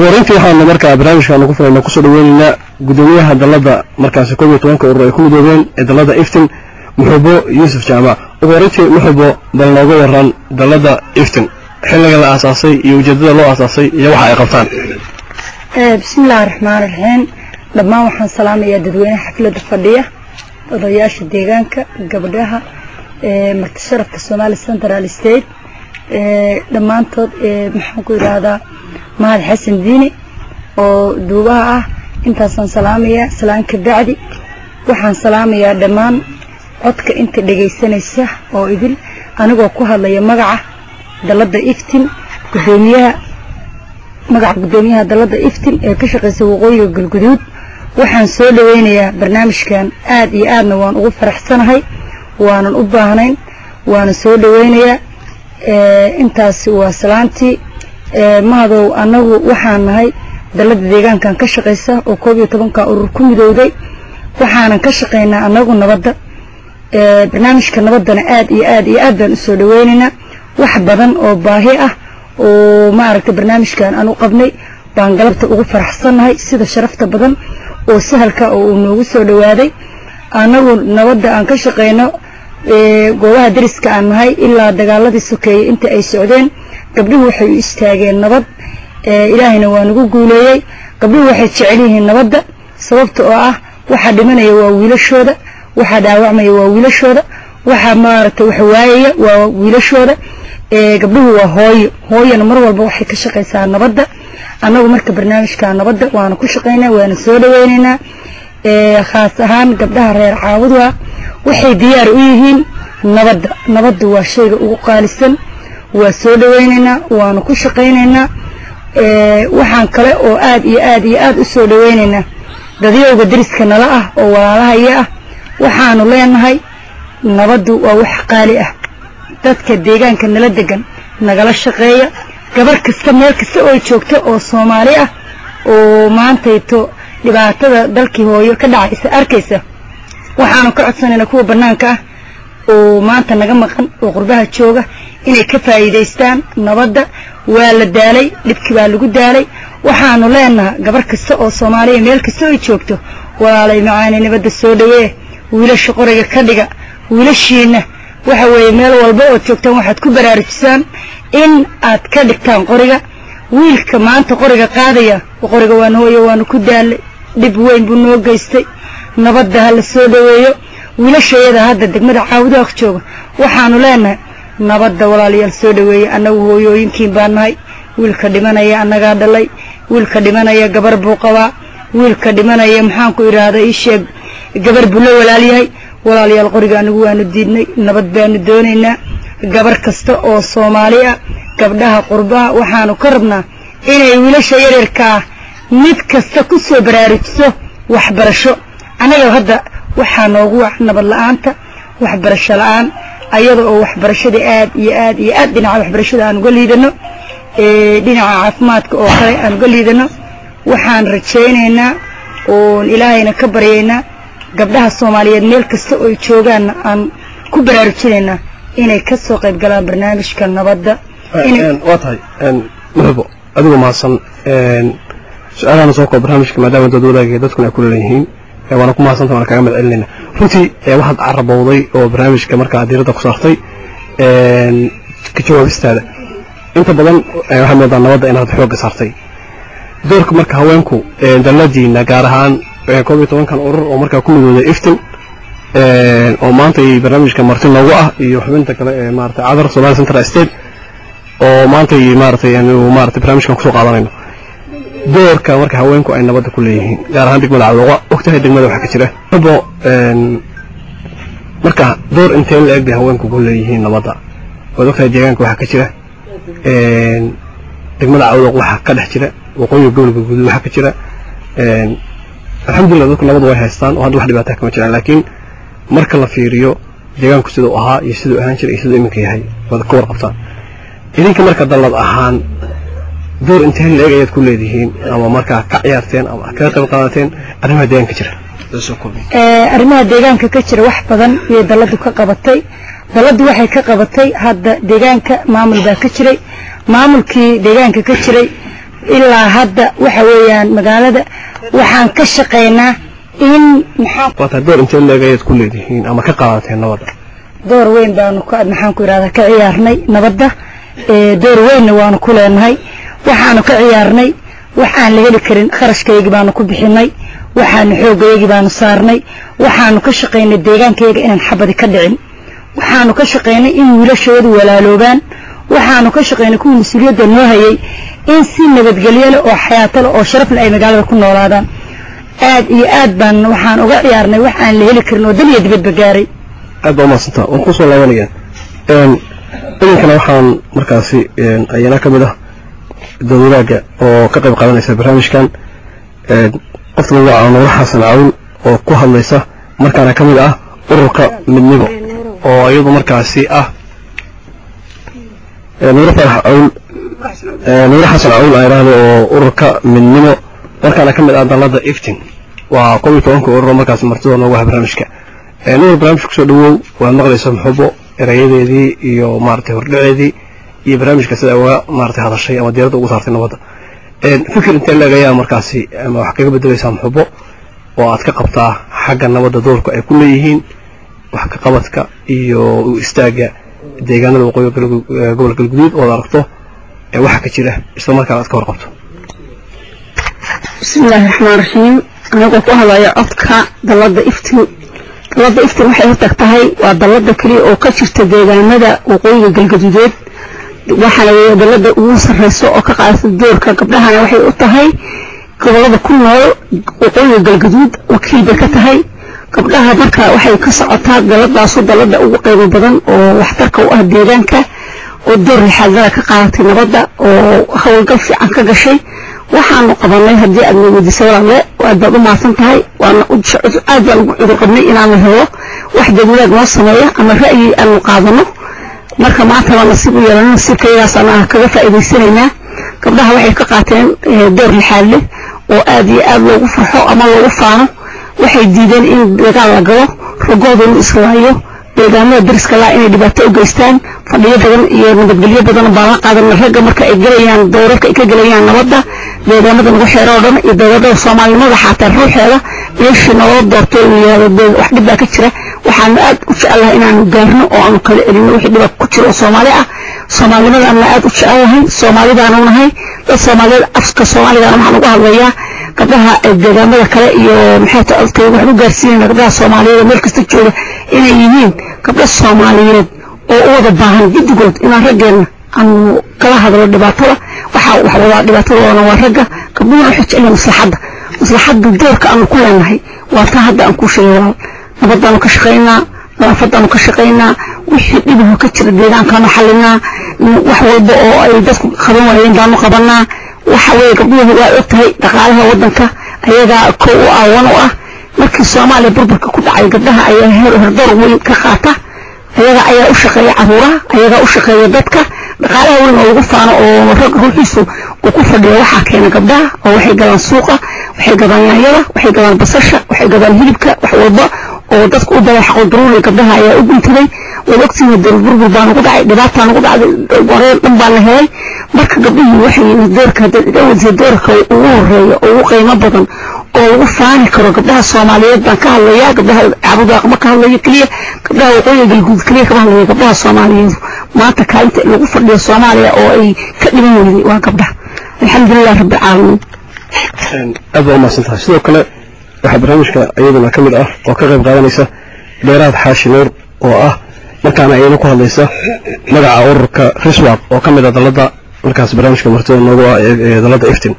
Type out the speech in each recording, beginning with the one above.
ugu horeyntii waxaanu markaa barnaamijkaanu ku filayna kusoo dhaweynaynaa gudoomiyaha dalladda markaasi koob iyo tobanka urur ay ku midoobeen ee dalladda iftin muxubo yuusuf jaamac ugu horeyntii muxubo bal nooga waran dalladda iftin xilliga la aasaasay iyo ujeeddada loo aasaasay iyo waxa ay qabtaan bismillahi raxmaan raxiim dhammaan waxaan salaamayaa dadweynaha xafladda fadhiya odayaasha deegaanka gabdhaha marti sharafka somali central state dhammaantood maxaan ku yidhaahdaa mahad xasan diini oo duubaha ah intaasaan salaamayaa salaan ka bacdi waxaan salaamayaa dhammaan codka inta dhegaysanaysa oo idil anigoo ku hadlaya magaca dalladda iftin gudoomiyaha magaca gudoomiyaha dalladda iftin ee ka shaqaysa waqooyiga galguduud waxaan soo dhaweynayaa barnaamijkan aad iyo aadna waan ugu faraxsanahay waanan u baahnayn waana soo dhaweynayaa intaas waa salaantii mahadow annagu waxaan nahay dalladda deegaankan ka shaqaysa oo koob iyo tobanka urur ku midowday waxaanan ka shaqaynaa annagu nabadda barnaamijka nabaddana aad iyo aad iyo aad baan usoo dhaweynaynaa wax badan oo baahi ah oo maaragtay barnaamijkan aan u qabnay baan galabta ugu faraxsannahay sida sharafta badan oo sahalka oo uu noogu soo dhawaaday annagu nabadda aan ka shaqayno goobaha dariska aan nahay ilaa dagaaladii sokeeyey inta ay socdeen gabdhuhu waxay u istaageen nabad ilaahayna waa nagu guuleeyey gabdhuhu waxay jecel yihiin nabadda sababta oo ah waxaa dhimanaya waa wiilashooda waxaa dhaawacmaya waa wiilashooda waxaa maaragtay wax waayaya waa wiilashooda gabdhuhu waa hooyo hooyana mar walba waxay ka shaqaysaa nabadda annagu marka barnaamijka nabadda waana ku shaqaynaa waana soo dhaweynaynaa khaas ahaan gabdhaha reer caabuda waxay diyaar u yihiin nabadda nabaddu waa shayga ugu qaalisan waa soo dhaweynaynaa waana ku shaqaynaynaa waxaan kale oo aad iyo aad iyo aad u soo dhaweynaynaa dadyowga dariska nala ah oo walaalahaya ah waxaanu leenahay nabaddu waa wax qaali ah dadka deegaanka nala degan nagala shaqeeya gabar kasta meel kasta oo joogta oo soomaali ah oo maantayto dhibaatada dalkii hooyo ka dhacaysa arkaysa waxaanu ka codsanaynaa kuwa bannaanka ah oo maanta naga maqan oo qurbaha jooga inay ka faa'iidaystaan nabadda waa la daalay dhibkii baa lagu daalay waxaanu leenaha gabar kasta oo soomaaliya meel kasta oo joogto walaalay macaani nabadda soo dhawee wiilasha qoriga ka dhiga wiilashiinna waxa weeye meel walba ood joogtaan waxaad ku baraarujisaan in aad ka dhigtaan qoriga wiilka maanta qoriga qaadaya qoriga waan hooyo waanu ku daalay dhib weyn buu noo geystay nabadda ha la soo dhaweeyo wiilashayada hadda degmada caabudaaq jooga waxaanu leenahay nabadda walaalayaal soo dhaweeye annagu hooyooyinkiin baa nahay wiilka dhimanaya annagaa dhalay wiilka dhimanaya gabar buu qabaa wiilka dhimanaya maxaanku idhaahda ii sheeg gabar buu la walaalyahay walaalayaal qoriga anigu waanu diidnay nabad baanu doonaynaa gabar kasta oo soomaali ah gabdhaha qurbaha waxaanu ka rabnaa inay wiilasha yaryarkaa mid kasta ku soo baraarujiso waxbarasho annaga hadda waxaa noogu wac nabad la-aanta waxbarasho la-aan ayada oo waxbarashada aad iyo aad iyo aad dhinaca waxbarashada aan uga liidano dhinaca caafimaadka oo kale aan uga liidano waxaan rajaynaynaa oon ilaahayna ka baryaynaa gabdhaha soomaaliyeed meel kasta oo joogaanna aan ku baraarujinaynaa inay ka soo qayb galaan barnaamijka nabadda waa tahay muxubo adigu mahadsan su-aalahan soo koob barnaamijka maadaama dad wadaagaya dadkuna ay ku leeyihiin waana ku mahadsanta waana kaga mad celinayna runtii waxaad carabowday oo barnaamijka markaa diiradda ku saartay ka jawaabistaada inta badan waxaad moodaa nabadda inaad xoogga saartay doorka marka haweenku dalladiina gaar ahaan koob iyo tobankan urur oo markaa ku midooday iftin oo maanta barnaamijka marti noogu ah iyo xubinta kale ee maarata cadar somali central state oo maanta maaratay maarata barnaamijkan kusoo qaadanayno doorka marka haweenku ay nabadda ku leeyihiin gaar ahaan degmada cawdoqa ogtahay degmada waxaa ka jira abo marka door intee la eg bay haweenku ku leeyihiin nabadda waad ogtahay deegaanka waxaa ka jira degmada cawdoq waxaa ka dhex jira waqooyiga gobolka guud waxaa ka jira alxamdulillah dadku nabad way haystaan oo hadda wax dhibaataa kama jiraan laakiin marka la fiiriyo deegaanku siduu ahaa iyo siduu ahaan jiray iyo siduu iminka yahay waad ka warqabtaan idinka marka dallad ahaan door intee la-eg ayaad ku leedihiin ama markaa ka ciyaarteen ama kaga qayb qaadateen arrimaha deegaanka jira arrimaha deegaanka ka jira wax badan ayay dalladu ka qabatay dalladdu waxay ka qabatay hadda deegaanka maamul baa ka jiray maamulkii deegaanka ka jiray ilaa hadda waxa weeyaan magaalada waxaan ka shaqaynaa in maxaa waata door intee leeg ayaad ku leedihiin ama ka qaadateen nabadda door weyn baanu ka maxaan ku yidhahdaa ka ciyaarnay nabadda ee door weynna waanu ku leenahay waxaanu ka ciyaarnay wax aan la heli karin kharashkaygii baanu ku bixinay waxaanu xoogayagii baanu saarnay waxaanu ka shaqaynay deegaankayga inaan xabadi ka dhicin waxaanu ka shaqaynay in wiilashoodu walaaloobaan waxaanu ka shaqaynay kuwii mas-uuliyadda noo hayay in si nabadgelyo leh oo xayaato leh oo sharaf leh ay magaalada ku noolaadaan aad iyo aad baan waxaan uga ciyaarnay wax aan la heli karin oo dal iyo dibadba gaaray aad baa umahadsantaa waan kusoo laabanayaan idinkana waxaan markaasi ayana ka mid ah dowladaaga oo ka qayb qaadanaysa barnaamijkan qofta magaca nuuro xasan cawn oo ku hadlaysa markaana ka mid ah ururka midnimo oo iyadu markaasi ah nuuro farax cawn nuuro xasan cawn aa idhaahdo oo ururka midnimo markaana ka mid ah dalada iftin waa kob iyo tobanka ururo markaasi martida noogu ah barnaamijka nuur barnaamijka kusoo dhawow waad maqlaysa muxubo erayadeedii iyo maaragtay hordhaceedii iyo barnaamijka sida uga maaragtay hadashay ama diiradda ugu saartay nabadda fikir intee leeg ayaa markaasi ama wax kaga bedelaysaa muxubo oo aad ka qabtaa xagga nabadda doorka ay ku leeyihiin wax ka qabadka iyo u istaagga deegaanada waqooyi gobol galguduud ood aragto waxa ka jira isla markaana aad ka warqabto bismillaahi raxmaan raxiim anagoo ku hadlaya codka dalada iftin dalada iftin waxay hortag tahay waa dalada keliya oo ka jirta deegaanada waqooyiga galgaduudeed waxaana weeye dalada ugu sarreyso oo ka qaadata doorka gabdhahana waxay u tahay gobolada ku nool waqooyiga galgaduud wakiil bay ka tahay gabdhaha marka waxay ka socotaa daladaasu dalada ugu qiimo badan oo waxtarka u ah deegaanka oo door lixaadada ka qaadatay nabadda oo howlgal fiican ka gashay waxaanu qabanay haddii aad weydiisay walaalle aad baad u mahadsan tahay waana aad baan ugu cudur qabnay inaanu helo wax dawlaad noo sameeya ama ra'yi aanu qaadano marka maanta waa nasiib u yeelana nasiibkayagaas aan kaga faa'iidaysanaynaa gabdhaha waxay ka qaateen door lixaad leh oo aad iyo aad loogu farxo ama loogu faano waxay diideen in dagaal la galo ragooda inu islaayo deegaanada dariska laa inay dhibaato u geystaan fadhiyo badan iyo nabadgelyo badan baan la qaadana ragga marka ay gelayaan dowrarka ay ka gelayaan nabadda deegaanada nagu xeero oo dhan iyo dowladada soomaalinimada xataa ruuxeeda meeshii naloo doorto wax dhib baa ka jira waxaanu aad u jecelahay inaanu gaarno oo aanu kala elino wixii dhibaa ku jira oo soomaali ah soomaalinimadana aad u jecelahay soomaalidaanu nahay dad soomaaliyeed afka soomaaligana waxaan ugu hadlayaa gabdhaha deegaamada kale iyo maxay ta odkay waxaan u gaarsiinayna gabdhaha soomaaliyeed meel kasta jooga inay yihiin gabdho soomaaliyeed oo u wada baahan guddigood inaan raggeenna aanu kala hadlo dhibaatada waxaa wax wadaa dhibaatadoona waa ragga gabdhuhuna waxay jecelihin maslaxadda maslaxadda doorka aanu ku leenahay waa taa hadda aan kuu sheegay walaal nabadaanu ka shaqaynaa nadaafadaanu ka shaqaynaa wixii dhibaho ka jira deegaankaanu xalinaa wax walba oo ay dadku qaban waayeen baanu qabanaa waxa weeye gabdhuhu waa og tahay dhaqaalaha waddanka ayagaa kow u aawan u ah markii soomaaliya burburka ku dhacay gabdhaha ayaa hordor weyn ka qaata ayaga ayaa u shaqeeya caruuraha ayagaa u shaqeeya dadka dhaqaalaha weyn oo lagu faano oo rag ruuxiisu uu ku fadhiyo waxaa keena gabdhaha oo waxay gadaan suuqa waxay gadaan yaanyada waxay gadaan basasha waxay gadaan hilibka wax walba oo dadku u badan xaqo daruuri gabdhaha ayaa u guntaday waad ogtihiin dowlad burbur baa nagu dhacay dhibaataa nagu dhacday wareer dhan baa la helay marka gabdhihii waxay yimid doorka dawladda doorka ugu horeeya oo ugu qiimo badan oo lagu faani karo gabdhaha soomaaliyeed baan ka hadlayaa gabdhaha cabudaaq ma ka hadlayo keliya gabdhaha waqooyiga galguud keliya kama hadlayo gabdhaha soomaaliyeed maanta kaalinta lagu fadhiyo soomaaliya oo ay ka dhiban weyday waa gabdhaha alxamdulilah rabbi caalamiin aad baa umahadsan tahay sidoo kale waxaa barnaamijka iyaduna ka mid ah oo ka qayb qaadanaysa dheeraad xaashi nuur oo ah markaana iyana ku hadlaysa magaca ururka riswab oo ka mid ah dalada markaas barnaamijka martida noogu ah ee dalada iftin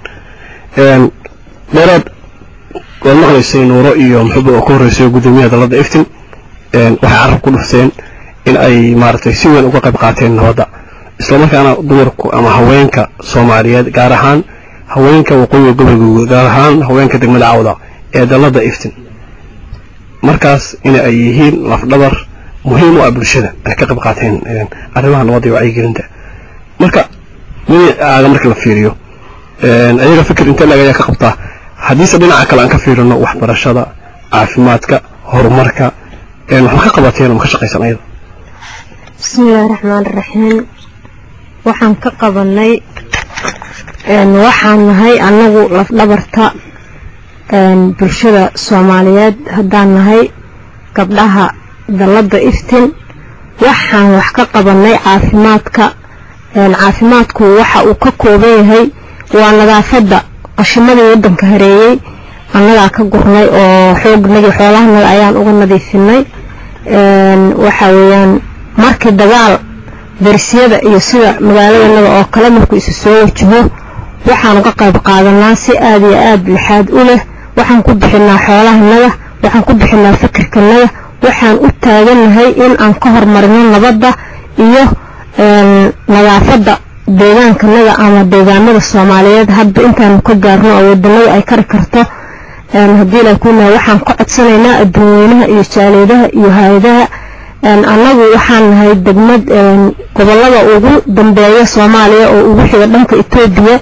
dheeraad waad maqlaysay nuuro iyo muxuba oo ka horreysay guddoomiyaha dalada iftin waxay carab ku dhufteen in ay maaragtay si weyn uga qayb qaateen nabadda islamarkaana dumarku ama haweenka soomaaliyeed gaar ahaan haweenka waqooyiga gobolka gaar ahaan haweenka degmada cawda ee dalada iftin markaas in ay yihiin lafdhabar muhiim u ah bulshada ay ka qayb qaateen arrimaha nabadda iyo wacyigelinta marka minaaga marka la fiiriyo ayaga fikir intee lag ayaa ka qabtaa haddiise dhinaca kale aan ka fiirino waxbarashada caafimaadka horumarka waxma ka qabateen ama ka shaqaysan ayada bismillaahi raxmaan raxiim waxaan ka qabanay waxaan nahay annagu lafdhabarta bulshada soomaaliyeed haddaan nahay gabdhaha dalladda iftin waxaan wax ka qabanay caafimaadka caafimaadku waxa uu ka kooban yahay waa nadaafadda qashimadii waddanka hareeyey annagaa ka gurnay oo xoognagii xoolahanaga ayaan uga nadiifinay waxa weeyaan markii dagaal darsiyada iyo sida magaaladanaga oo kale markuu isu soo wajaho waxaan uga qayb qaadanaa si aada iyo aada lixaad u leh waxaan ku bixinaa xoolahanaga waxaan ku bixinaa fikirkanaga waxaan u taaganahay in aan ka hormarino nabadda iyo nadaafadda deegaankanaga ama deegaamada soomaaliyeed hadba intaanu ka gaarno oo wadanada ay kari karto haddii la kunahay waxaan ka codsanaynaa adduunweynaha iyo jaaleedaha iyo hay-adaha annagu waxaan nahay degmad gobolada ugu dambeeya soomaaliya oo ugu xiga dhanka etoobiya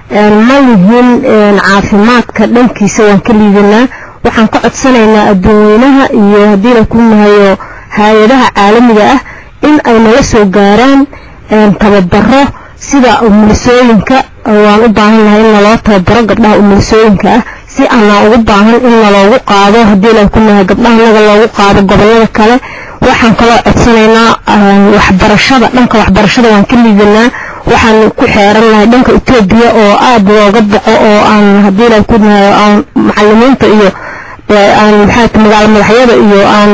ma yihiin caafimaadka dhankiisa waan ka liidanaa waxaan ka codsanaynaa adduunweynaha iyo haddii la kunahayo hay-adaha caalamiga ah in ay nala soo gaaraan tababaro sida umulisooyinka waan u baahan nahay in naloo tababaro gabdhaha umulisooyinka ah si aanaa ugu baahan in naloogu qaado haddii la kunahay gabdhahanaga loogu qaado gobolada kale waxaan kaloo codsanaynaa waxbarashada dhanka waxbarashada waan ka liidanaa waxaan ku xeerannahay dhanka etoobiya oo aada looga boqo oo aan haddii la kunahay aan macalimiinta iyo aan maxaa magaalo madaxyada iyo aan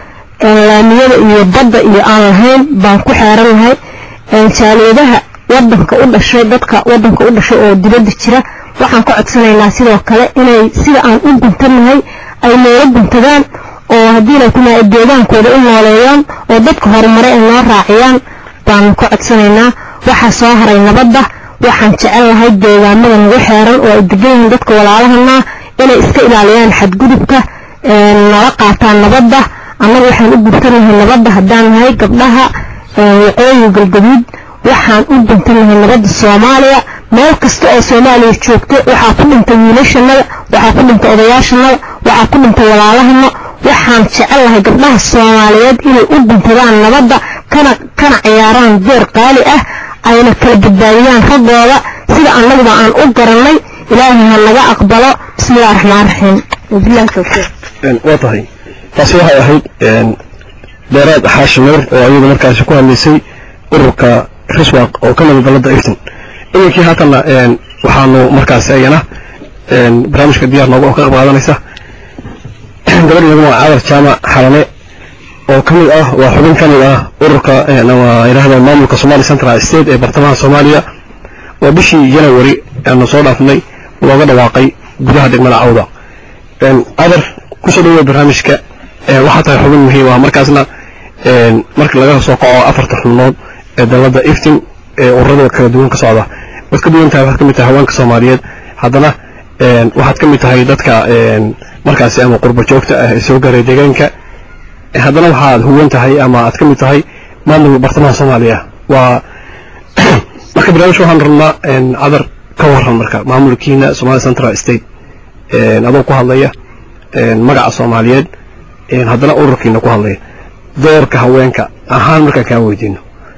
laamiyada iyo badda iyo aan lahayn baan ku xeerannahay jaaliyadaha wadanka u dhashay dadka wadanka u dhashay oo dibadda jira waxaan ka codsanaynaa sidoo kale inay sida aan u guntanahay ay noola guntadaan oo haddii la kunahay deegaankooda u nooleeyaan oo dadka horumare ay noo raaciyaan baanu ka codsanaynaa waxaa soo haray nabadda waxaan jecel lahay deegaamada nagu xeeran oo ay degan yihiin dadka walaalahana inay iska ilaaliyaan xadgudubka nala qaataan nabadda annagu waxaan u guntanahay nabadda haddaan nahay gabdhaha waqooyiga galgaduud waxaan u guntanahay nabadda soomaaliya meel kasta oo soomaaliya joogta waxaa ku dhintay wiilashanada waxaa ku dhintay odayaashanada waxaa ku dhintay walaalahana waxaan jecel lahay gabdhaha soomaaliyeed inay u guntadaan nabadda kana kana ciyaaraan door qaali ah ayna kala badbaadiyaan raggooda sida annaguba aan u garanay ilaahay ha naga aqbalo bismillahi raxmaan raxiim wabillahi tawfiiq waa tahay taasi waxay ahayd dheeraad xaashi nuur oo ayadu markaasi ku hadlaysay ururka riswaq oo ka mida dalada iftin iminkii haatanna waxaanu markaasi ayana barnaamijka diyaar nooga oo ka qayb qaadanaysa gabadh iyaguna waa caadar jaamac xalane oo ka mid ah waa xubin ka mid ah ururka yidhaahda maamulka somali central state ee bartamaha soomaaliya oo bishii janawari aanu soo dhaafnay looga dhawaaqay gudaha degmada cawda adar kusoo dhaweya barnaamijka waxaa tahay xubin muhiim ah markaasna marka laga soo kaco afarta xubnood ee dalada iftin ee ururada kala duwan ka socda waad ka duwan tahay waxaad ka mid tahay haweenka soomaaliyeed haddana waxaad ka mid tahay dadka markaasi ama qurba joogta ah ee soo gaaray deegaanka haddana waxaad huwan tahay ama aad ka mid tahay maamulka bartamaha soomaaliya waa marka barnaamijka waxaan rabnaa cadar ka waran marka maamulkiina somali central state adoo ku hadlaya magaca soomaaliyeed haddana ururkiina ku hadlaya doorka haweenka ahaan markaan kaa weydiino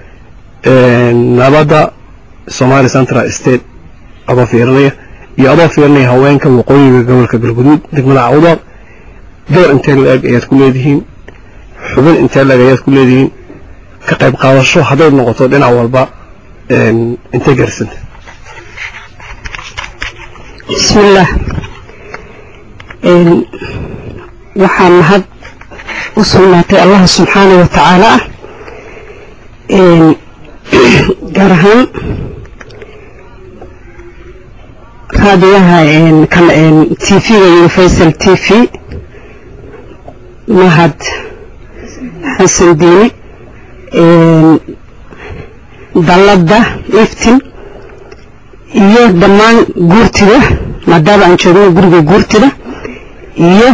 nabadda somali central state adoo fiirinaya iyo adoo fiirinaya haweenka waqooyiga gobolka galguduud degmada cawdaaq door intee la-eg ayaad ku leedihiin xubin intee la-eg ayaad ku leedihiin ka qayb qaadasho hadday noqoto dhinac walba intee garsanta bismillaah waxaa mahad u sugnaatay allah subxaana wa tacaala ah gaar ahaan raadiyaha t v-ga universal t v mahad xasan diini dalladda iftin iyo dhammaan guurtida maadaama aan joogno guriga guurtida iyo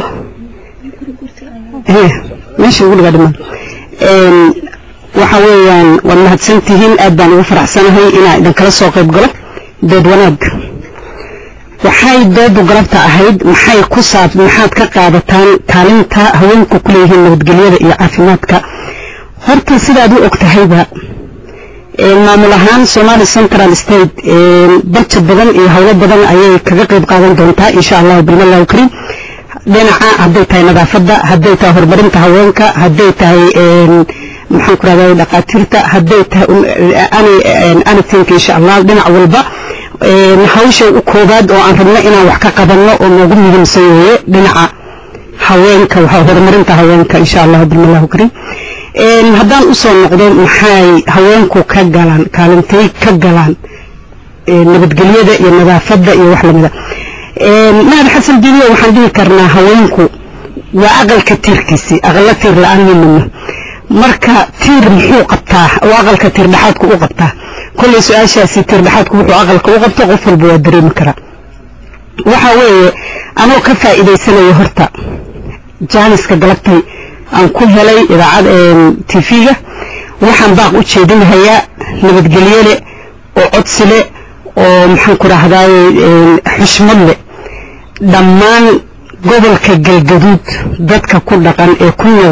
meesha guriga dhiman waxa weeyaan waad mahadsantihiin aad baan ugu faraxsanahay inaa idinkala soo qayb galo dood wanaag waxay doodu galabta ahayd maxay ku saab maxaad ka qaadataan kaalinta haweenku ku leeyihiin nabadgelyada iyo caafimaadka horta sidaad u og tahayba maamul ahaan somali central state barjad badan iyo howlo badan ayay kaga qayb qaadan doontaa insha allahu bilmallahu karim dhinaca hadday tahay nadaafadda hadday tahay horumarinta haweenka hadday tahay maxaan ku rahdaa dhaqaatiirta hadday tahay anything insha allah dhinac walba hawsha u koobaad oo aan rabno inaan wax ka qabanno oo noogu muhiimsan weeye dhinaca haweenka horumarinta haweenka insha allahu bilmallahu karim haddaan usoo noqdo maxay haweenku ka galaan kaalintay ka galaan nabadgelyada iyo nadaafadda iyo wax lamida mahad xasan dibiyo waxaan dhihi karnaa haweenku waa aqalka tiirkiisii aqala tiir la-aan mimino marka tiir muxuu qabtaa oo aqalka tiir dhexaadku u qabtaa kolley su-aashaasi tiir dhexaadku wuxuu aqalka u qabto qof walba waa dareemi karaa waxa weeye anoo ka faa'iidaysanayo horta jaaniska galabtay aan ku helay idaacad tv-ga waxaan baaq u jeedinahayaa nabadgelyo leh oo codsi leh oo maxaan ku rahdaay xushmad leh dhammaan gobolka galgaduud dadka ku dhaqan ee ku nool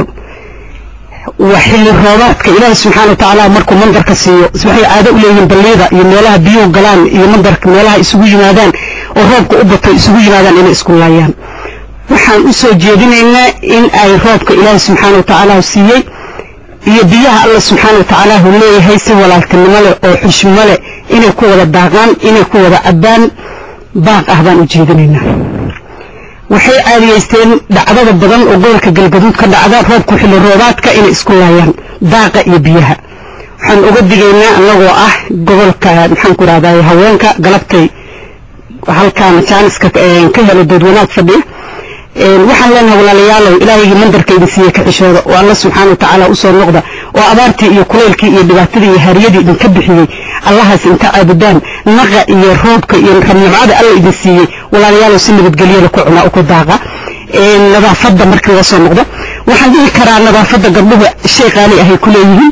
waa xilli roobaadka ilaahi subxaana watacaala markuu mandarka siiyo waxay caado u leeyihiin balliyada iyo meelaha biyuhu galaan iyo mandarka meelaha isugu yimaadaan oo roobka u bato isugu yimaadaan inay isku laayaan waxaan u soo jeedinaynaa in ay roobka ilaahi subxaana watacaala siiyey iyo biyaha alla subxaana watacaala hu leeyahay si walaaltinimo leh oo xushmo leh inay ku wada daaqaan inay ku wada cabbaan baaq ah baan u jeedinaynaa waxay caadiyeysteen dhacdada badan oo gobolka galgaduud ka dhacda roobku xilli roobaadka inay isku laayaan daaqa iyo biyaha waxaan uga digaynaa annagoo ah gobolka maxaan ku rahday haweenka galabtay halkaan jaaniska ka helo doodwanaag fadhiya waxaan leenahay walaalayaalow ilaahaygi mandarka idin siiye ka xishooda oo alla subxaana watacaala usoo noqda oo abaartii iyo kulaylkii iyo dhibaatadii iyo haariyadii idinka bixiyey allahaas inta caabudaan naqa iyo roobka iyo rabnimcada alla idin siiyey walaalayaalow si nabadgelyada ku cunaa ku daaqa nadaafadda markii laga soo noqdo waxaan dhihi karaa nadaafadda gabdhuhu shay qaali ahay ku leeyihiin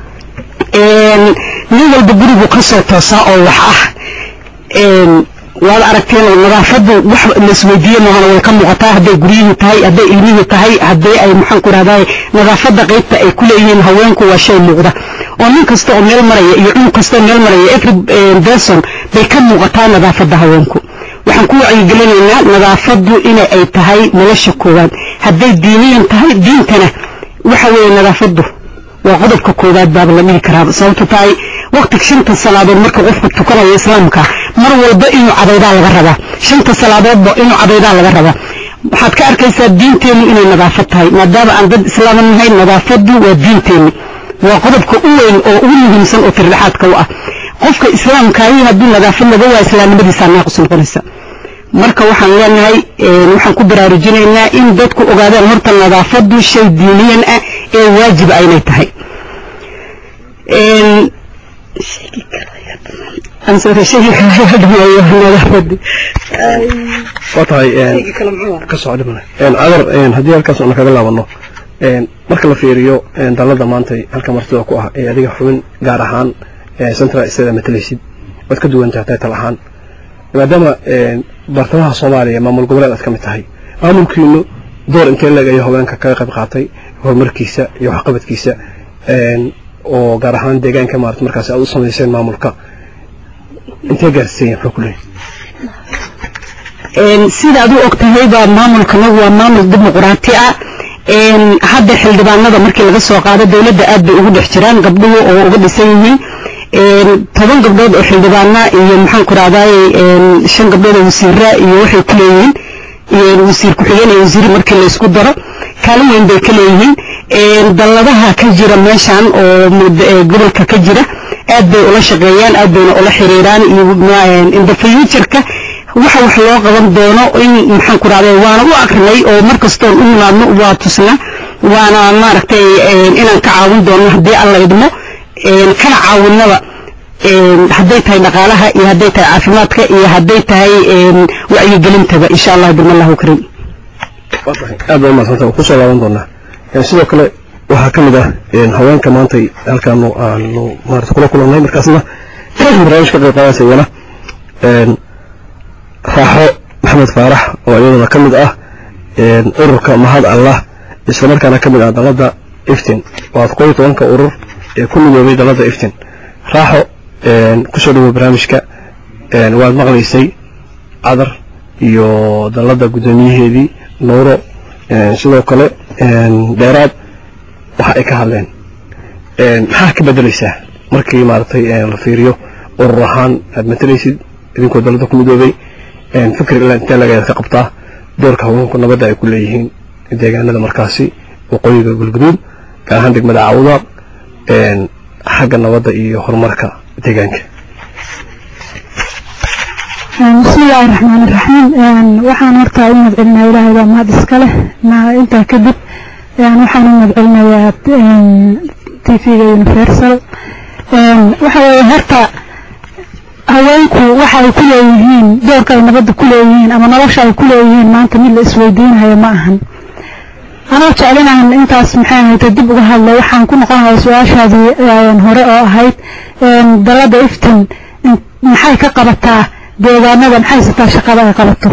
nin walba gurigu ka soo toosaa oo wax ah waad aragteen nadaafadu wax laisweydiiye maahana way ka muuqataa hadday guryihii tahay hadday ilmihii tahay haddii ay maxaan ku rahdaay nadaafadda qaybta ay ku leeyihiin haweenku waa shay muuqda oo nin kasta oo meel maraya iyo cunug kasta oo meel maraya every person bay ka muuqataa nadaafadda haweenku waxaan ku wacyigelinaynaa nadaafaddu inay ay tahay nolosha koowaad hadday diiniyan tahay diintana waxa weeye nadaafaddu waa qodobka koowaad baaba la dhihi karaa sababto tahay waqtiga shanta salaadood marka qofku tukanayo islaamka mar walba inuu cadaydaa laga rabaa shanta salaadoodba inuu cadaydaa laga rabaa waxaad ka arkaysaa diinteennu inay nadaafad tahay maadaama aan dad islaama nahay nadaafaddu waa diinteenni waa qodobka u weyn oo ugu muhiimsan oo tirdhexaadka u ah qofka islaamkaahi hadduu nadaafad laga waa islaamnimadiisaa naaqus noqonaysa marka waxaan leenahay waxaan ku baraarujinaynaa in dadku ogaadaan horta nadaafaddu shay diiniyan ah ee waajiba aynay tahay waa tahay ka soo dhimana cadar haddii halkaas una kaga laabano marka la fiiriyo dalada maanta halka martida ku ah ee adiga xubin gaar ahaan central state matalaysid waad ka duwan tahay tal ahaan maadaama bartamaha soomaaliya maamul goboleed aad ka mid tahay maamulkiinu door intee leeg ayuu haweenka kaga qayb qaatay horumarkiisa iyo waxqabadkiisa oo gaar ahaan deegaanka maarata markaas aad u samayseen maamulka intee gaarsiisay muxuu ku leeyahay sidaad u og tahay baa maamulkanagu waa maamul dimuqraati ah hadda xildhibaanada markii laga soo qaado dowladda aad bay ugu dhex jiraan gabdhuhu oo uga dhisan yihiin toban gabdhood oo xildhibaana iyo maxaan ku rahdaay shan gabdhood oo wasiira iyo waxay ku leeyihiin wasiir ku-xigeen iyo wasiir markii la isku daro kaalin weyn bay ka leeyihiin dalladaha ka jira meeshan oo gobolka ka jira aad bay ula shaqeeyaan aad bayna ula xiriiraan iyo in the future-ka waxa wax loo qaban doono in maxaan ku rahday waana u akrinay oo mar kastoon u nimaadno waa tusna waana maaragtay inaan ka caawin doono haddii alla idmo kana caawinaba hadday tahay dhaqaalaha iyo hadday tahay caafimaadka iyo hadday tahay wacyigelintaba insha allah birmallahu karim aad baa umadsanta ku soo laaban doonaa sidoo kale waxaa ka mid ah haweenka maanta halkaanu aanu maarata kula kulannay markaasna barnaamij ka qayb qaadaysa iyana raaxo maxamed faarax oo iyaduna ka mid ah ururka mahad allah islamarkaana ka mid ah dalada iftin waa koob iyo tobanka urur ee ku midoobay dalada iftin raaxo kusoo dhawow barnaamijka waad maqlaysay cadar iyo dalladda guddoomiyaheedii nuuro sidoo kale dheeraad waxa ay ka hadleen maxaa ka bedelaysaa markii maaragtay la fiiriyo urur ahaan aad matalaysid idinkoo dalladda ku midoobay fikir ilaa intee laga ka qabtaa doorka haweenku nabadda ay ku leeyihiin deegaanada markaasi waqooyiga galguduud gaar ahaan degmada cawdaaq xagga nabadda iyo horumarka deegaanka بسم الله الرحمن الرحيم waxaan horta u madcelinaya ilaahay baa mahad iska leh intaa kadib waxaan u madcelinayaa tvga universal waxa weeye horta haweenku waxa ay ku leeyihiin doorka ay nabadda ku leeyihiin ama nolosha ay ku leeyihiin maanta mid la isweydiinayo ma ahan anoo jeclinahan intaas maxay ahayd dib uga hadlay waxaan ku noqonayaa su-aashaadii hore oo ahayd dalada iftin maxay ka qabataa deegaanada maxay sitaa shaqada ay qabato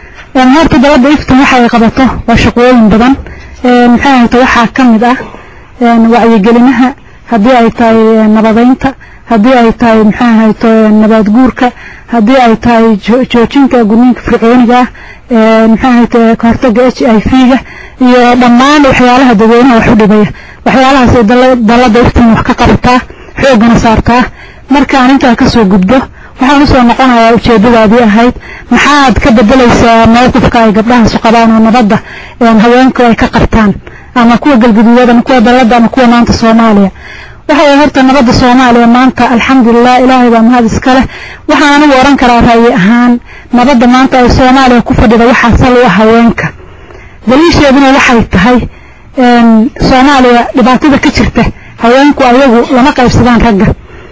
horta dalada iftin waxa ay qabato waa shaqooyin badan maxay ahayd waxaa ka mid ah wacyigelinaha haddii ay tahay nabadeynta haddii ay tahay maxay ahayd nabaad guurka haddii ay tahay joojinta gudniinka fircooniga ah maxay ahayd kahortaga h i v-ga iyo dhammaan waxyaalaha dadweynaha wax u dhibaya waxyaalahaasay dalada iftiin wax ka qabataa xoogana saartaa markaan intaa kasoo gudbo waxaan usoo noqonayaa ujeedadaadii ahayd maxaad ka bedelaysaa mowqifka ay gabdhahaasu qabaan oo nabadda haweenku ay ka qabtaan ama kuwa galguduudada ama kuwa dalada ama kuwa maanta soomaaliya waxa horta nabadda soomaaliya maanta alxamdulilah ilaahay baa mahad iska leh waxaan anigu oran karaa ra'yi ahaan nabadda maanta ay soomaaliya ku fadhida waxaa sal u ah haweenka daliisheeduna waxay tahay soomaaliya dhibaatada ka jirta haweenku ayagu lama qaybsadaan ragga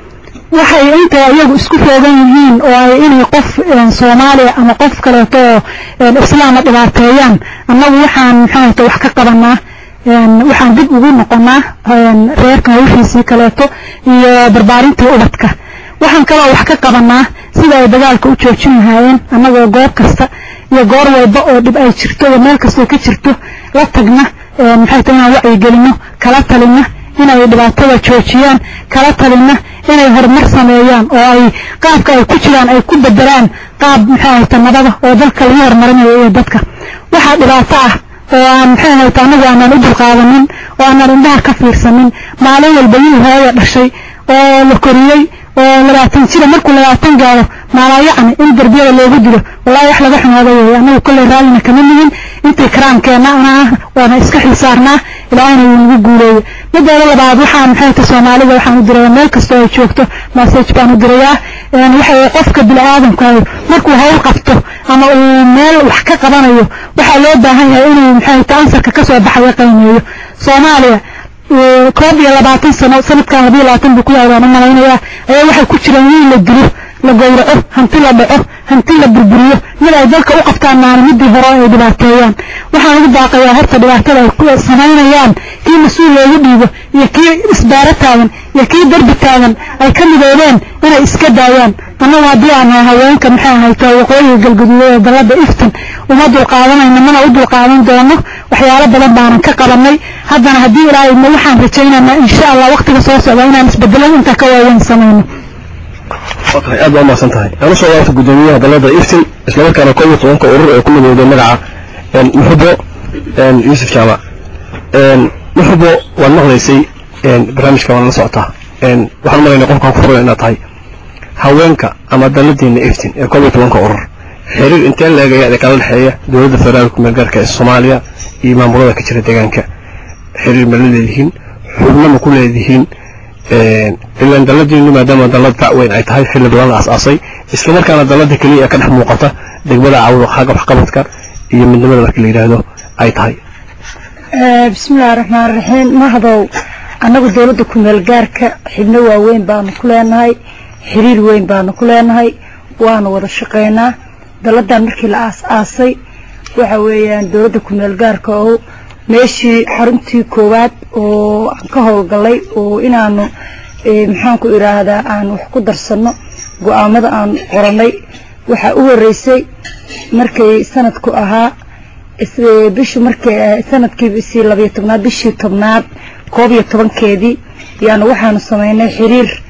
waxay intay ayagu isku roogan yihiin oo ay inay qof soomaaliya ama qof kaleeto oo islaama dhibaateeyaan annagu waxaan maxaahata wax ka qabanaa waxaan dib ugu noqonaa reerka hawshiisii kaleeto iyo barbaarintii ubadka waxaan kaloo wax ka qabanaa sida ay dagaalka u joojin lahaayeen annagoo goob kasta iyo goor walba oo dhib ay jirto iyo meel kastoo ka jirto la tagna maxay tahay inaan wacyigelino kala talina inay dhibaatada joojiyaan kala talina inay horumar sameeyaan oo ay qaabka ay ku jiraan ay ku bedelaan qaab maxay ahayta nabada oo dalka lagu horumarinayo iyo dadka waxaa dhibaato ah oo aan maxay ahayta anagu aanan u dulqaadanin oo aanan indhaha ka fiirsanin maalin walba wiil hooya dhashay oo la koriyey oo labaatan jira markuu labaatan gaaro maalayacni in darbiyada loogu dilo wallahi wax laga xumaada weeye anagu kolley raallina kama nihin intii karaamkeenna anaa waana iska xisaarnaa ilaahayna wuu nagu guuleeye mideeda labaad waxaan maxay ta soomaalida waxaan u diraya meel kastoo ay joogto message baan u dirayaa waxa qofka bini-aadamkaayo markuu hawl qabto ama uu meel wax ka qabanayo waxaa loo baahan yahay inuu maxay ta ansarka kasoo baxaya qiimeeyo soomaaliya koob iyo labaatan sano sanadkan labiyo labaatan buu ku yahay baan u malaynayaa ayaa waxay ku jiraan wiil la dilo la gowraco hanti la dhaco hanti la burburiyo mid ay dalka u qabtaan maalmidii hore ay dhibaateeyaan waxaan ugu baaqayaa horta dhibaatada ay samaynayaan kii mas-uul loogu dhiibo iyo kii isbaaro taagan iyo kii derbi taagan ay ka midoobeen inay iska daayaan annagu haddii aan haweenka maxay ahayto waqooyiga galguduudada dalada iftin uma dulqaadanayno mana u dulqaadan doono waxyaalo badan baanan ka qabanay haddana haddii ilaahay ma waxaan rajaynaynaa insha allah waqtiga soo socda inaan isbedelo intaa ka waaweyn samayno okay aad baa umahadsan tahay aan usoo laabta guddoomiyaha dalada iftin islamarkaana koob iyo tobanka urur ee ku midowday magaca muxubo yuusuf jaamac muxubo waad maqlaysay barnaamijka waan la socotaa waxaan malayna qofkaan ku furan inaad tahay haweenka ama daladiina iftin ee koob iyo tobanka urur xiriir intee leegaya ee kala dhexeeya dowladda federaalka meelgaarka ee soomaaliya iyo maamulada ka jira deegaanka xiriir ma la leedihiin xubno ma ku leedihiin ilaan daladiinu maadaama dalad fac weyn ay tahay xilli badan la asaasay islamarkaana dalada keliya ee ka dhex muuqata degmada cawdo xagga waxqabadka iyo midnimada marka la yidhaahdo ay tahay bismillahi raxmaan raxiim mahdow annagu dowladda kumeel gaarka xibno waaweyn baanu ku leenahay xiriir weyn baanu ku leenahay waanu wada shaqaynaa daladan markii la aas-aasay waxa weeyaan dowladda kumeel gaarka oo meeshii xaruntii koowaad oo aan ka howlgalay oo inaanu maxaanku idhaahdaa aan wax ku darsano go-aamada aan qoranay waxaa u horeysay markay sanadku ahaa bishu markay sanadkii isii labayo tobnaad bishii tobnaad koob iyo tobankeedii yaanu waxaanu samaynay xiriir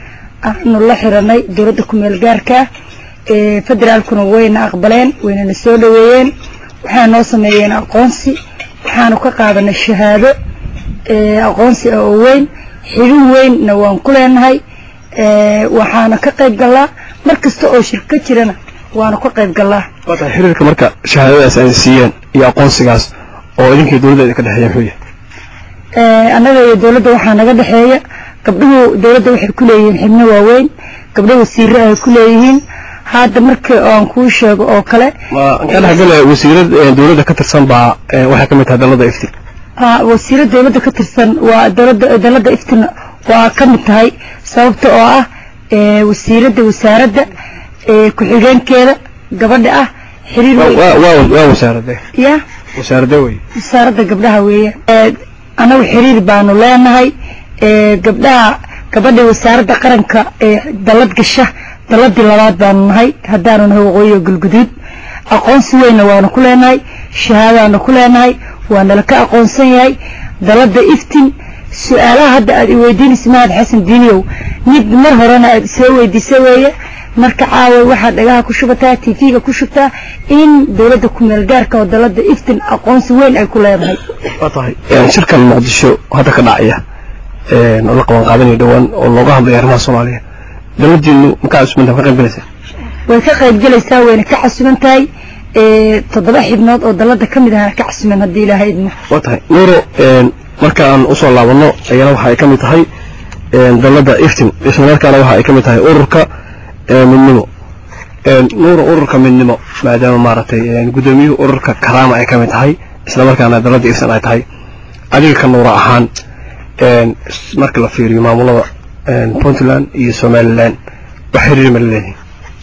aanu la xiranay dowladda kumeel gaarka federaalkuna wayna aqbaleen waynana soo dhaweeyeen waxay noo sameeyeen aqoonsi waxaanu ka qaadanay shahaado aqoonsi ah oo weyn xidhin weynna waan ku leenahay waxaana ka qayb galaa mar kasta oo shir ka jirana waanu ka qayb galaa waa tahay xiriirka marka shahaadadaas ay siiyeen iyo aqoonsigaas oo idinkii dowladda ka dhexeeya muxuu yahay annaga iyo dowladda waxaa naga dhexeeya gabdhuhu dowladda waxay ku leeyihiin xibno waaweyn gabdho wasiire ay ku leeyihiin hadda marka aan kuu sheego oo kale ka dhexgale wasiirad dowladda ka tirsan baa waxay ka mid tahay dalada ifti wasiirad dowladda ka tirsan waa dowladda dalada iftin waa ka mid tahay sababta oo ah wasiiradda wasaaradda ku-xigeenkeeda gabadha ah xiriir waa wasaarade ya wasaarade wey wasaaradda gabdhaha weeye annagu xiriir baanu leenahay gabdhaha gabadha wasaaradda qaranka ee dalad gasha daladii labaad baanu nahay haddaanu nahay waqooyiga galguduud aqoonsi weynna waanu ku leenahay shahaadaanu ku leenahay waanala ka aqoonsan yahay dalada iftin su-aalaha hadda aad i weydiinaysa mahad xasan diiniyow mid mar horena aad soo weydiisa weeye marka caawa waxaad dhagaha ku shubataa tv-ga ku shubtaa in dowladda kumeel gaarka oo dalada iftin aqoonsi weyn ay ku leedahay waa tahay shirkan muqdisho hadda ka dhacaya oo la qaban qaadanayo dhowaan oo looga hadlaya arrimaha soomaaliya daladiinu makaa cusubanta ka qayb galaysaa way ka qayb galaysaa wayna ka casuban tahay toddoba xibnood oo dalada ka mid ahna ka casuban haddii ilaahay idmo waa tahay nuuro marka aan usoo laabano ayana waxa ay ka mid tahay dalada iftin islamarkaana waxa ay ka mid tahay ururka midnimo nuuro ururka midnimo maadaama maaragtay guddoomiyuhu ururka karaama ay ka mid tahay islamarkaana dalada iftin ay tahay adiga ka nuuro ahaan marka la fiiriyo maamulada puntland iyo somaliland wax xiriir ma laleeyihin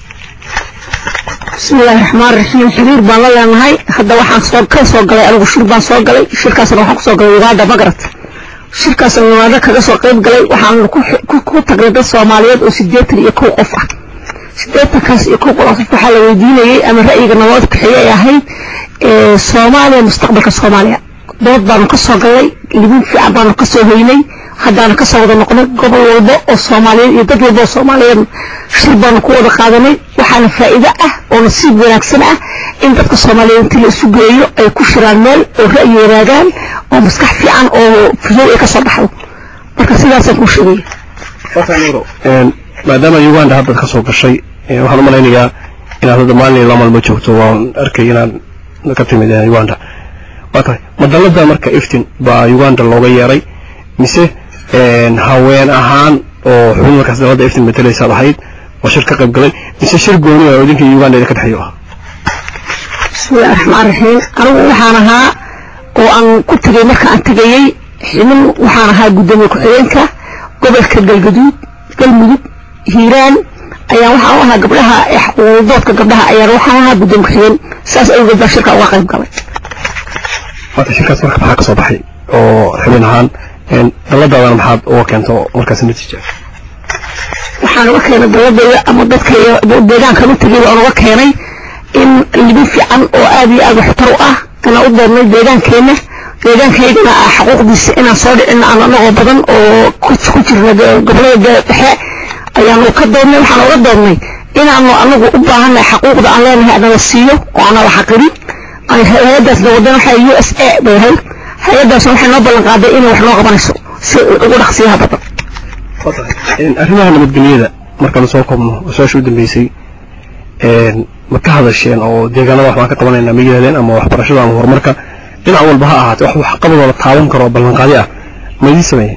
bismillahi raxmaan raxiim xiriir baan la leenahay hadda waxaan soo ka soo galay anigu shir baan soo galay shirkaasna waxaan kusoo galay uganda magarat shirkaasna uganda kaga soo qayb galay waxaan ku tagnay dad soomaaliyeed oo sideetan iyo kow qof ah sideetankaas iyo kow qof waxaa la weydiinayay ama ra'yiga nabad bixiye ay ahayd soomaaliya mustaqbalka soomaaliya dood baanu ka soo galnay libin fiican baanu ka soo hoynay haddaanu ka soo wada noqnay gobol walba oo soomaaliyeed iyo dad walba oo soomaaliyeed shir baanu ku wada qaadanay waxaana faa'iido ah oo nasiib wanaagsan ah in dadka soomaaliyeed intii la isu geeyo ay ku shiraan meel oo ra'yi wanaagaan oo maskax fiican oo fudow ay ka soo baxdo marka sidaasaan kuu sheegaya maadaama uganda haddaad ka soo gashay waxaan u malaynayaa inaad hadda maalin la maalmo joogto waan arkay inaad ka timid uganda waa tahay madalada marka iftin baa uganda looga yeeray mise haween ahaan oo xubin markaas dalada iftin matalaysaad ahayd oo shir ka qayb galay mise shir gooni oo idinka uganda idinka dhexeeyo ah bismillahi raxmaan raxiim anigu waxaan ahaa oo aan ku tegay marka aan tegayey xibin waxaan ahaa guddoomiye ku-xigeenka gobolka galgaduud galmudug hiiraan ayaa waxaan u ahaa gabdhaha xuquuqdoodka gabdhaha ayaan waxaan ahaa guddoomiye ku-xigeen saas awgeed baa shirka uga qayb galay waata shirkaas marka maxaa ka soo baxay oo xubin ahaan daladaadana maxaad uga keento markaas natiija waxaan uga keenay daladayda ama dadka deegaankan u tegay baan uga keenay in libin fiican oo aad iyo aad waxtar u ah inaan u doonnay deegaankeenna deegaankaygana ah xuquuqdiisa inaan soo dhicin aan anagoo badan oo ku jirna gobolada dhexe ayaanu ka doonnay waxaan uga doonnay inaanu anagu u baahannahay xaquuqda aan leenahay anala siiyo oo aanala xaqirin hay-adaasna wadan waxa u s a bay ahayd hay-adaasna waxay noo ballan qaaday inay wax noo qabanayso si ugu dhaqsiyaha badan arrimaha nabadgelyada markaan soo koobno su-aasha u dambeysay ma ka hadasheen oo deegaanada wax baan ka qabanayna ma yidhahdeen ama waxbarashada ama horumarka dhinac walba ha ahaatee wax waxqabadooda taaban karo oo ballanqaadi ah ma idiin sameeyeen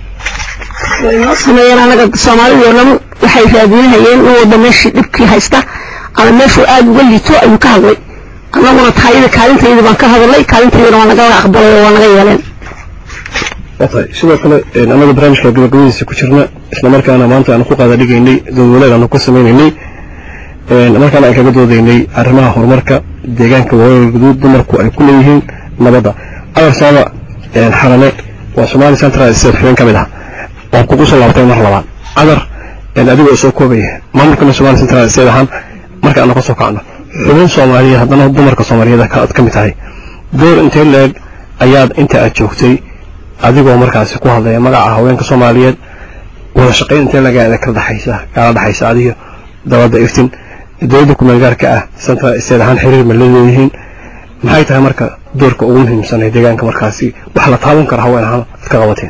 way noo sameeyeen anaga soomaalida oo dhan waxay raadinahayeen in walba meeshii dhibkii haysta ama meeshuu aada uga liito ayuu ka hadlay annaguna taayada kaalintayda baan ka hadalnay kaalintaydana waa naga aqbalay oo waa naga yeeleen watahay sidoo kale annaga barnaamijka gabagabadiisa ku jirna isla markaana maanta aanu ku qaada dhigaynay dowlad aanu ku sameynaynay markaana aan kaga doodaynay arrimaha horumarka deegaanka waqooyiga guduud dumarku ay ku leeyihiin nabadda adarsaaba xarane waa somali central state xubin ka mid ah waan kugu soo laabtay mar labaad cadar adigoo soo koobaya maamulkana somali central state ahaan marka aanu ka soo kacno xubin soomaaliyeed haddana dumarka soomaaliyeed aad ka mid tahay door intee leeg ayaad inta aad joogtay adigoo markaasi ku hadlaya magaca haweenka soomaaliyeed wada shaqayn intee laga kala dhaxaysa kala dhaxaysa adiga dowladda iftin dowladda kumeel gaarka ah central state ahaan xiriir ma leeyihiin maxay tahay marka doorka ugu muhiimsan ee deegaanka markaasi wax la taaban kara haween ahaan ad ka qabateen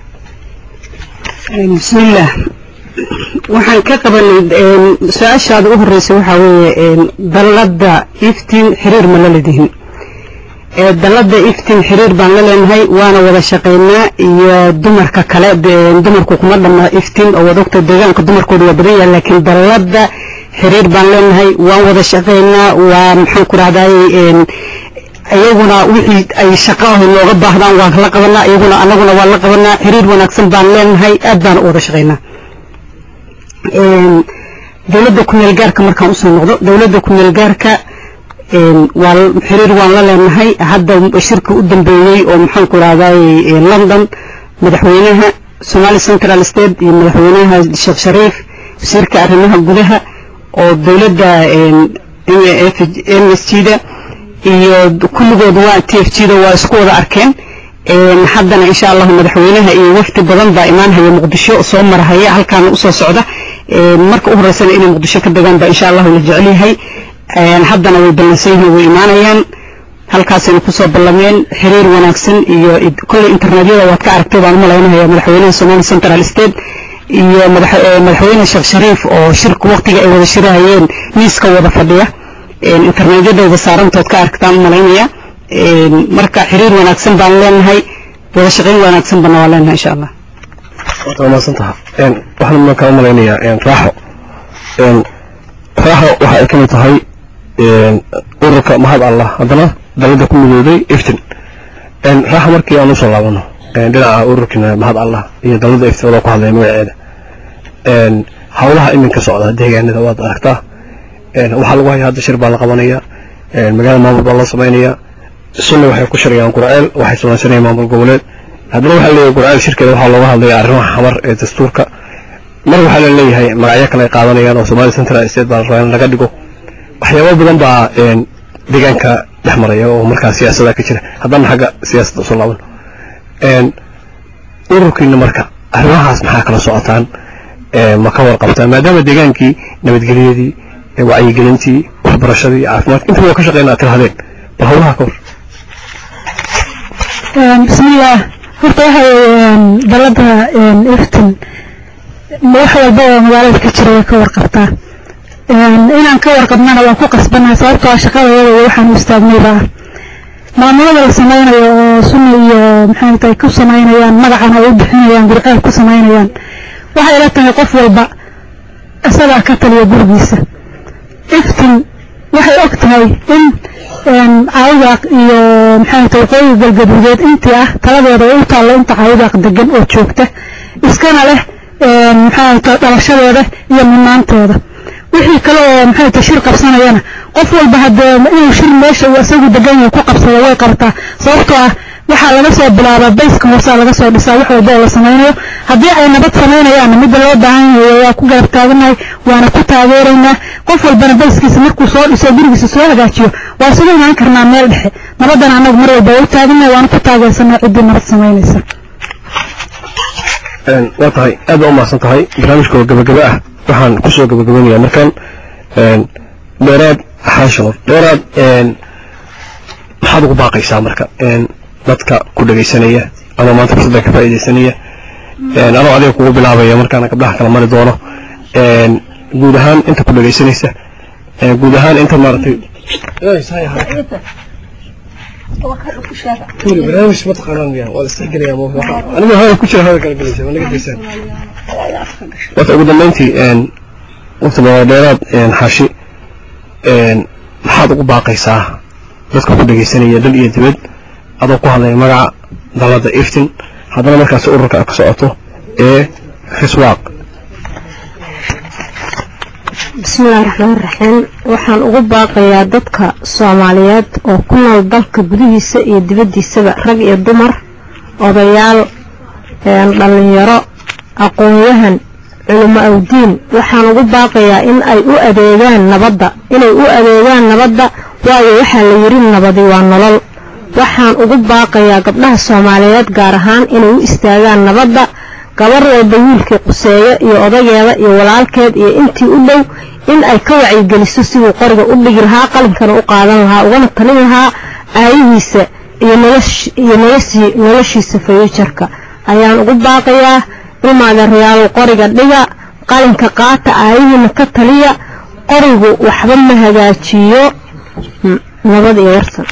bismillaah waxaan ka qabanay su-aashaada u horeysa waxaa weeye dalladda iftiin xiriir ma la leedihin dalladda iftiin xiriir baan la leenahay waana wada shaqaynaa iyo dumarka kale dumarku kuma dhamma iftiin oo wadogta deegaanka dumarkooda waa badan yahay laakiin dalladda xiriir baan leenahay waan wada shaqaynaa waa maxaan ku rahday iyaguna wixii ay shaqo ah nooga baahdaan waan la qabanaa iyaguna anaguna waan la qabanaa xiriir wanaagsan baan leenahay aad baan u wada shaqaynaa dowladda kumeel gaarka markaan usoo noqdo dowladda kumeel gaarka waa xiriir waan la leenahay hadda shirka u dambeeyey oo maxaan ku rahday london madaxweynaha somali central state iyo madaxweynaha sheekh shariif wasiirka arrimaha gudaha oo dowladda m s g da iyo kulligood waa t f g da waa isku wada arkeen haddana insha allahu madaxweynaha iyo wafdi badan baa imaanhaya muqdisho soo marahaya halkaana usoo socda marka u horeysana inay muqdisho ka degaan baa insha allahu la jecel yahay haddana way ballansan yihiin way imaanayaan halkaasayna kusoo ballameen xiriir wanaagsan iyo kolley internetyada waad ka aragtay baan u malaynaya madaxweynaha somali central state iyo madaxweyne sheekh shariif oo shirka waqtiga ay wada shirahayeen miiska wada fadhiya internetyadooda saarantood ka aragtaan u malaynaya marka xiriir wanaagsan baan leenahay wada shaqayn wanaagsan bana waa leenahay insha allah waa mahadsantaha waxaan markaa u malaynayaa raaxo raaxo waxa ay ka mid tahay ururka mahad allah haddana dalada ku midooday iftin raaxo markii aan usoo laabano dhinaca ururkina mahad allah iyo dalada iftin wadoo ku hadlaya magaceeda howlaha iminka socda deegaanada waad aragtaa waxaa lagu haya hadda shir baa la qabanaya magaalada maamul baa loo samaynaya sunna waxay ku shirayaan qurceel waxay samaysanayaan maamul goboleed haddana waxaa leeyahay qurceel shirkeeda waxaa looga hadlaya arrimaha xamar ee dastuurka mar waxaa la leeyahay magacyo kale ay qaadanayaan oo somali central state baa rabaa in laga dhigo waxyaabo badan baa deegaanka dhex maraya oo markaa siyaasada ka jira haddana xagga siyaasadda usoo laaban ururkiina marka arrimahaas maxaa kala socotaan ma ka warqabtaan maadaama deegaankii nabadgelyadii wacyigelintii waxbarashadii caafimaadka inta waa ka shaqeynaa tirahdeen bal howlaha ka hor bismillaah horta waxay dalada iftin wax walba oo magaalada ka jira way ka warqabtaa inaan ka warqabnana waan ku qasbanahay sababtoo shaqadayada iyo waxaan u istaagnayba ah maamulada la samaynayo oo sunni iyo maxay tahay ku samaynayaan magacan ay u bixinayaan gurceel ku samaynayaan waxay ila tahay qof walba isagaa ka taliya gurigiisa iftin waxay og tahay in caawidaaq iyo maxay tahay waqooyiga galgaduudeed intii ah taladeeda u taallo inta caawidaaq degan oo joogta iskana leh maxay tahay dhalashadeeda iyo mudnaanteeda wixii kale oo maxay tahay shir qabsanayana qof walba haddee inuu shir meesha uu isagu degan yahay ku qabsado way qabtaa sababtoo ah waxaa laga soo bilaabaa bayska hoosaa laga soo dhisaa wax walba oo la samaynayo haddii ay nabad samaynayaanna midda loo baahan yahay waa ku garab taaganahay waana ku taageeraynaa qof walbana bayskiisa markuu soo dhiso gurigiisa soo hagaajiyo waa isugu imaan karnaa meel dhexe nabaddana annagu mar walba waa u taaganahay waana ku taageersanaa ciddii nabad samaynaysa waa tahay aad baa u mahadsan tahay barnaamijka oo gabagaba ah waxaan kusoo gabagabeynayaa markaan dheeraad xaashanood dheeraad maxaad ugu baaqaysaa marka dadka ku dhegaysanaya ama maanta fursadda ka faa'iidaysanaya anoo adiga kugu bilaabaya markaana gabdhaha kala mari doono guud ahaan inta ku dhegaysanaysa guud ahaan inta maaragtay barnaamij ma taqaanaan miyaa waa la isdhexgelaya aniga hada ku jira hada kala gelaysa waa naga geysaan wata ugu dambeyntii waqti badan dheeraad xaashi maxaad ugu baaqaysaa dadka ku dhegaysanaya dal iyo dibad adoo ku hadlaya magaca dalada iftin haddana markaas ururka ka socoto ee xiswaaq bismillahi raxmaan raxiim waxaan ugu baaqayaa dadka soomaaliyeed oo ku nool dalka gudihiisa iyo dibaddiisaba rag iyo dumar odayaal dhallinyaro aqoon-yahan culimo awdiin waxaan ugu baaqayaa in ay u adeegaan nabadda inay u adeegaan nabadda waayo waxaa la yidhi nabadi waa nolol waxaan ugu baaqayaa gabdhaha soomaaliyeed gaar ahaan inay u istaagaan nabadda gabar walba wiilkii quseeyo iyo odageeda iyo walaalkeed iyo intii u dhow in ay ka wacyigeliso siduu qoriga u dhigi lahaa qalinkana u qaadan lahaa ugana talin lahaa aayihiisa iyo iyo noloshii noloshiisa fayujarka ayaan ugu baaqayaa ilmaadeerayaalow qoriga dhiga qalinka qaata aayihiina ka taliya qorigu waxba ma hagaajiyo nabad iyo warsan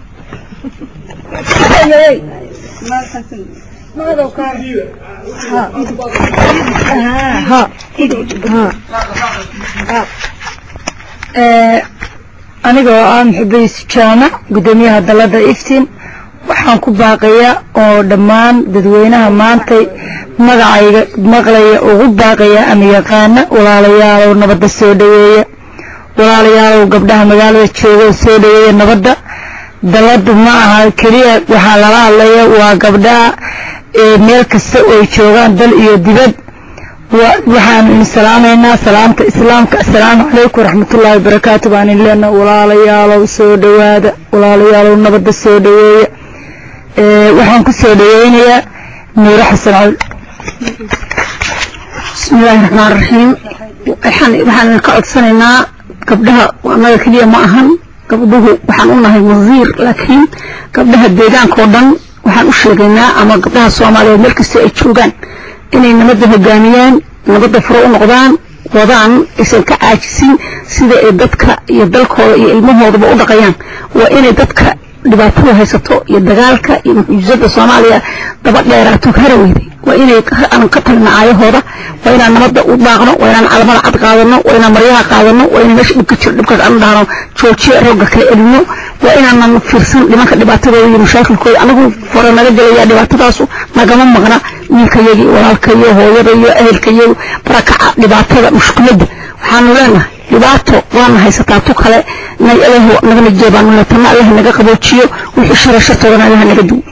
anigoo ah muxubays jaamac guddoomiyaha dalada iftiin waxaan ku baaqayaa oo dhammaan dadweynaha maantay magacayga maqlaya ugu baaqaya ama yaqaana walaalayaalow nabadda soo dhaweeya walaalayaalow gabdhaha magaalada jooga soo dhaweeya nabadda daladu ma aha keliya waxaa lala hadlaya waa gabdhaha meel kasta oo ay joogaan dal iyo dibad waxaan idin salaamaynaa salaamta islaamka assalaamu calaykum waraxmatullaahi wabarakaatu baan idin leenaha walaalayaalow soo dhawaada walaalayaalow nabadda soo dhaweeya waxaan ku soo dhaweynayaa nuuro xasan cali bismillaahi raxmaan raxiim waxaan waxaan ka codsanaynaa gabdhaha annaga keliya ma ahan gabdhuhu waxaan u nahay wasiir laakiin gabdhaha deegaanka oo dhan waxaan u sheegaynaa ama gabdhaha soomaaliyeed meel kasta ay joogaan inay nabadda hogaamiyaan nabadda furo u noqdaan wadaan aysan ka caajisin sida ay dadka iyo dalkooda iyo ilmahoodaba u dhaqayaan waa inay dadka dhibaatada haysato iyo dagaalka iyo mucjisada soomaaliya daba dheeraato hara weyday waa inay aan ka talina aayahooda waa inaan nabadda u daaqno waa inaan calamada cad qaadano waa inaan maryaha qaadano waa inaan meesha dhibka jiro dhibkaas aan dhahno joojiya roogga kala elino waa inaanan fiirsan dhimanka dhibaatadooda iyo mashaakilkooda anagu fore naga gelaya dhibaatadaasu nagama maqna wiilkayagii walaalkayo hooyada iyo ehelkayagu barakaca dhibaatada mushkiladda waxaanu leenahay dhibaato waana haysataa tu kale nay allah nagana jeebaanu leetana allah naga qaboojiyo wixii shara shartoodana allah naga duwo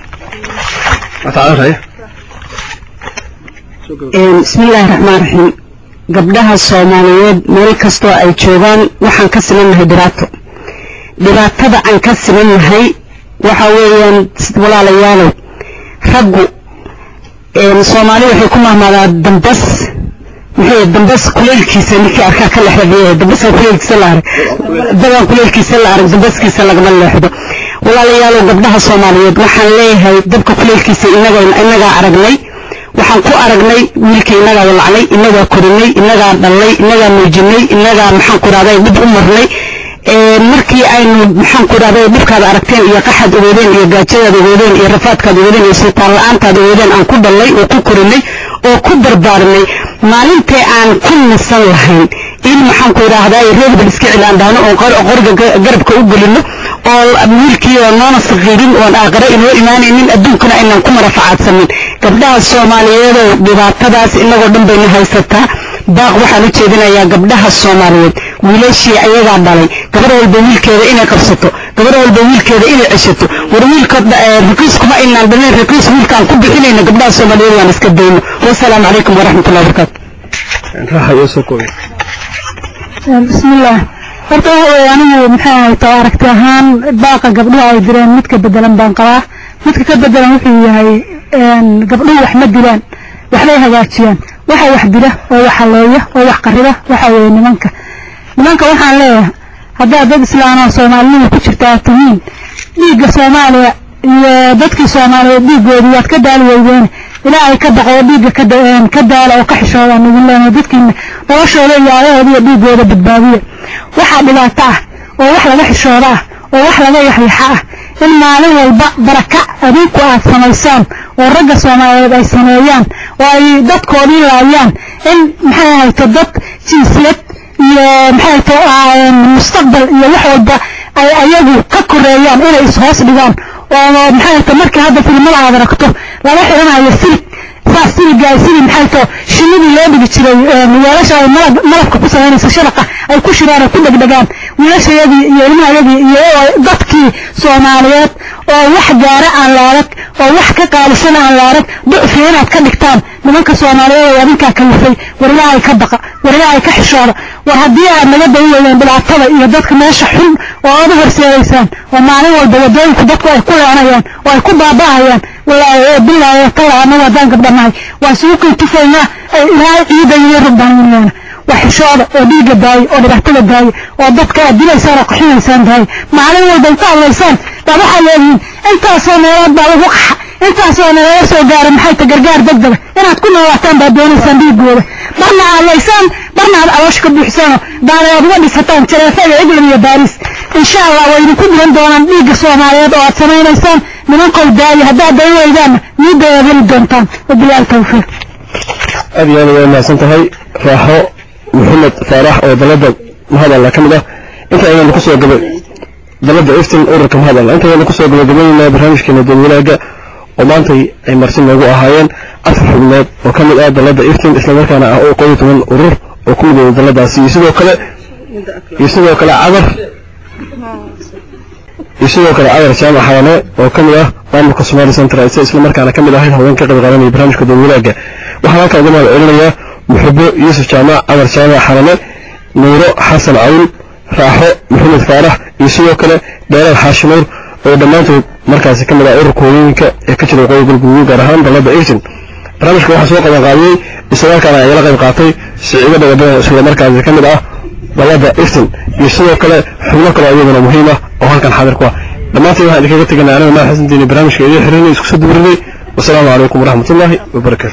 bismillaahi raxmaan raxiim gabdhaha soomaaliyeed meel kastoo ay joogaan waxaan ka simannahay dhibaato dhibaatada aan ka simannahay waxa weeyaan walaalayaalow raggu soomaali waxay ku mahmaadaa dambas maxay dambas kuleylkiisa ninkii arkaa ka lexda biyaha dambas kuleylkiisa la arag daban kuleylkiisa la arag dambaskiisa lagama leexdo walaalayaalow gabdhaha soomaaliyeed waxaan leeyahay dabka kuleylkiisa inaga inagaa aragnay waxaan ku aragnay wiilka inagaa walacnay inagaa korinay inagaa dhallay inagaa nuujinay inagaa maxaan ku rahday dhib u marnay markii aynu maxaan ku rahday dhibkaad aragteen iyo qaxaad ogoodeen iyo gaajadaad ogoodeen iyo rafaadkaad ogoodeen iyo sultaan la-aantaad ogoodeen aan ku dhallay oo ku korinay oo ku barbaarinay maalintee aan ku nasan lahayn in maxaan ku idhaahdaa reerbal iska cilaandhaano oo qoriga garabka u gelino oo wiilkii oo noona sakiirin oon aaqara inoo imaanaynin adduunkana aynaan ku marafacaadsanin gabdhaha soomaaliyeedoo dhibaatadaas inagoo dhan bayna haysataa baaq waxaan u jeedinayaa gabdhaha soomaaliyeed wiilashii ayagaa dhalay gabar walba wiilkeeda inay qabsato gabar walba wiilkeeda inay ceshato war wiilka raqiiskuma aynaan dhalin raqiis wiilkaan ku bixinayno gabdhaha soomaaliyeed waan iska dayno wasalaamu calaykum waraxmatullahi wabarakaatu bismillaah horta waxa weeye anigu maxay ahaytaa aragti ahaan baaqa gabdhuhu ay direen mid ka bedelan baan qabaa midka ka bedelan wuxuu yahay gabdhuhu wax ma dilaan waxbay hagaajiyaan waxa wax dila oo wax haleeya oo wax qariba waxa weeye nimanka nimanka waxaan leeyahay haddaad dad islaama soomaalinima ku jirta aad tihiin dhiigga soomaaliya iyo dadkii soomaaliyeed dhiiggoodii waad ka daali weydeene ilaa ay ka baqo dhiigga ka daala oo ka xishoodaan idin leenahay dadkiina noloshooda iyo aayahooda iyo dhiiggooda badbaadiya waxaa dhibaato ah oo wax laga xishooda ah oo wax laga yaxyaxa ah in maalin walba barakac adinku aad samaysaan oo ragga soomaaliyeed ay sameeyaan oo ay dadkoodii laayaan in maxay ahayto dad jinsiyad iyo maxay ahayto mustaqbal iyo wax walba ay ayagu ka koreeyaan inay ishoos dhigaan oo maxay ahayto markii hadda filmada aad aragto lala xidhanayo silig saas siliga ay silig maxay ahayto shinidii loo dhigi jiray weelasha ay malabka ku samaynaysa shabaqa ay ku shiraan ay ku dhegdhegaan wiilashayadii iyo ilmahayadii iyo dadkii soomaaliyeed oo wax gaara aan la arag oo wax ka qaalisan aan la arag ducfi inaad ka dhigtaan nimanka soomaaliyeed oo adinkaa kalifay war ilaahay ka baqa war ilaahay ka xishooda war haddii aad naga dayi weydaan dhibaatada iyo dadka meesha xun oo aad u horseedaysaan oo maalin walba wadooyinku dadku ay ku leenayaan oo ay ku baaba'ayaan walaahi bilaahi tala annagu haddaan gabdhanahay waa suuqii tufaynaa ee ilaahay ciida iyo rugbaanweynana waa xishooda oo dhiigga daaya oo dhibaatada daaya oo dadka aad dilaysaan oo qaxinaysaan daaya maalin walba inta hadlaysaan baa waxaa leedihiin intaasoo meelood baa lagu qaxa intaasoo nalaga soo gaara maxay ta gargaar degdega inaad ku noolaataan baad doonaysaan dhiiggooda marna hadlaysaan marna aad caloosh ka buuxsaano daanayaad uga dhisataan jareefa iyo england iyo baariis insha allah way idinku dilan doonaan dhiigga soomaaliyeed oo aad samaynaysaan nimankow daaya haddaad dayi weydaanna niidayaad heli doontaan wabilaal tawfiiq aad iyo aad way mahadsan tahay raaxo maxamed faarax oo dalada mahadalla ka mid ah inta ayaynu kusoo gaba dalada iftin ururka mahadalla inta ayaynu kusoo gabagabaynaa barnaamijkeena dadwalaaga oo maantay ay marsi noogu ahaayeen afar xubnood oo ka mid ah dalada iftin islamarkaana ah oo qoyo toban urur oo ku midooda daladaasi iyo sidoo kale iyo sidoo kale cadar iyo sidoo kale cadar jaamac xalane oo ka mid ah maamulka somali central islamarkaana ka mid ahayd haween ka qayb qaadanaya barnaamijka dadwalaaga waxaan halkaa uga mahad celinayaa muxubo yuusuf jaamac camar jaamac xalane nuuro xasan cawl raaxo maxamed faarax iyo sidoo kale dheeraad xaashinuur oo dhammaantood markaasi ka mid ah ururka hooyooyinka ee ka jira waqooyi galguduud gaar ahaan dalada iftin barnaamijka waxaa soo qaban qaadiyey islamarkaana ayala qayb qaatay siciido dhagadhaga isla markaasi ka mid ah dalada iftin iyo sidoo kale xubno kale iyaduna muhiim ah oo halkan xaadir ku ah dhammaantiin waxaan idinkaga teganay anaga maa xasantiini barnaamijka idiin xirinay isku soo duurinay wasalaamu calaykum waraxmatullaahi wabarakatu